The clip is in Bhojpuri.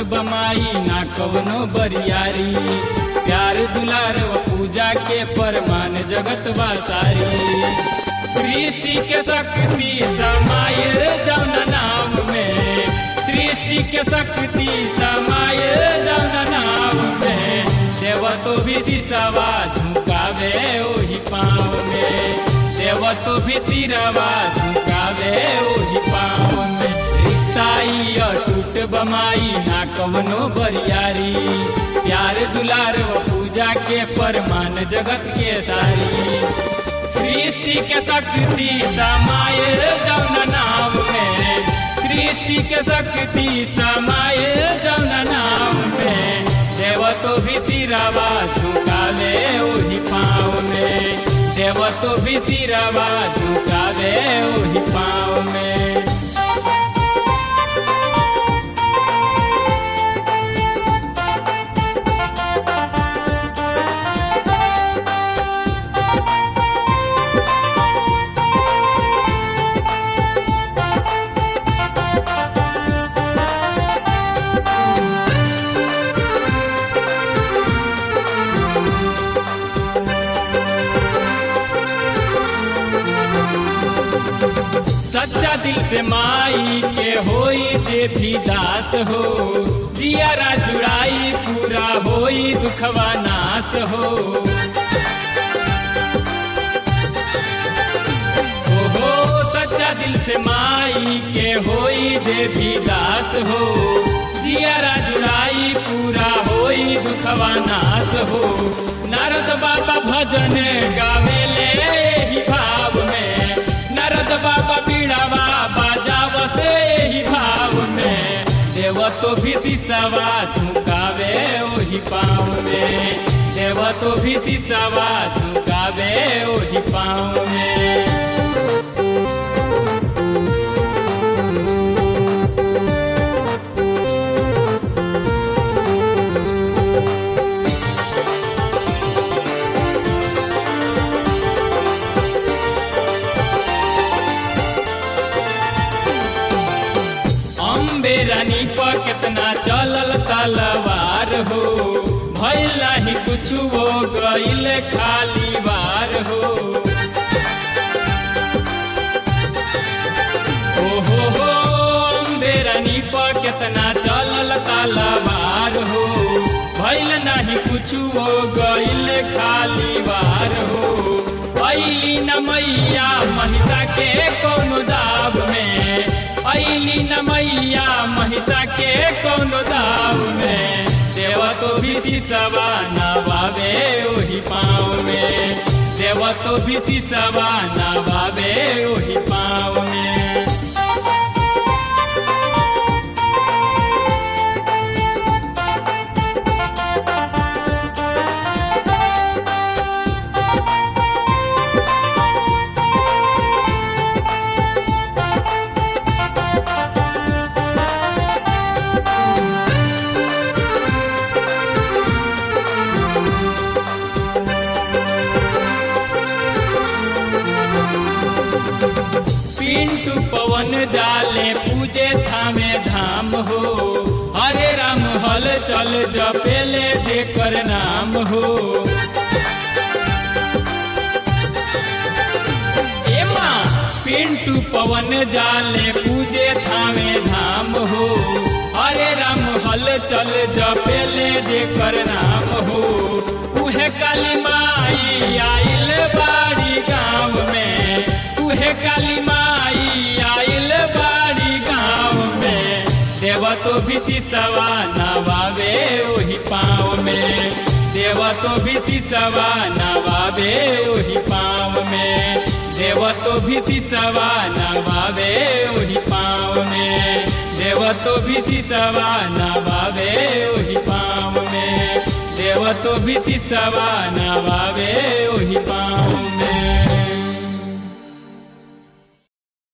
बमाई ना कवनो बरियारी प्यार दुलार व पूजा के परमान जगत वासारी सृष्टि के शक्ति समाय जौन नाम में सृष्टि के शक्ति समाय जौन नाम में देव तो भी सिसवा झुकावे ओही पाँव में देव तो भी सिरवा झुकावे ओही पाँव में रिश्ताई अटूट बमाई ना कवनो बरियारी प्यार दुलार व पूजा के परमान जगत के सारी सृष्टि के शक्ति समाय जौन नाम में सृष्टि के शक्ति समाय जौन नाम में देव तो भी सिरवा झुकावे ओही पाँव में देव तो भी सिरवा झुकावे ओही पाँव में सच्चा दिल से माई के होई जे भी दास हो जियारा जुड़ाई पूरा होई दुखवा नाश हो ओहो सच्चा दिल से माई के होई जे भी दास हो जियारा जुड़ाई पूरा होई दुखवा नाश हो नारद बाबा भजन गावेले ही भाव में नारद बाबा बीड़ावा बाजाव से ही भाव में देव तो भी सिसवा झुकावे ओही पाँव में देव तो भी सिसवा झुकावे ओही पाँव में अम्बे रानी पर कितना चलल तलवार हो भैला ही कुछ वो गईल खाली बार हो ओहो हो अम्बे रानी पर कितना चलल तलवार हो भैल नहीं कुछ वो गईल खाली बार हो ऐली न मैया महिषा के कौन दाब में ऐली न मैया महिषा के कौन दाव में देव तो भी सिसवा नवावे ओही पाँव में देव तो भी सिसवा नवावे ओही पाँव में पिंटू पवन जाले पूजे थामे धाम हो हरे राम हल चल जपेले जेकर नाम हो ए माँ पिंटू पवन जाले पूजे थामे धाम हो हरे राम हल चल जपेले जेकर नाम हो उहे काली माई आइल बाड़ी गाँव में उहे काली माई आइल बाड़ी गाँव में देव तो भी सिसवा नवावे ओही पाँव में देव तो भी सिसवा नवावे ओही पाँव में देव तो भी सिसवा नवावे ओही पाँव में देव तो भी सिसवा नवावे ओही पाँव में देव तो भी सिसवा नवावे ओही पाँव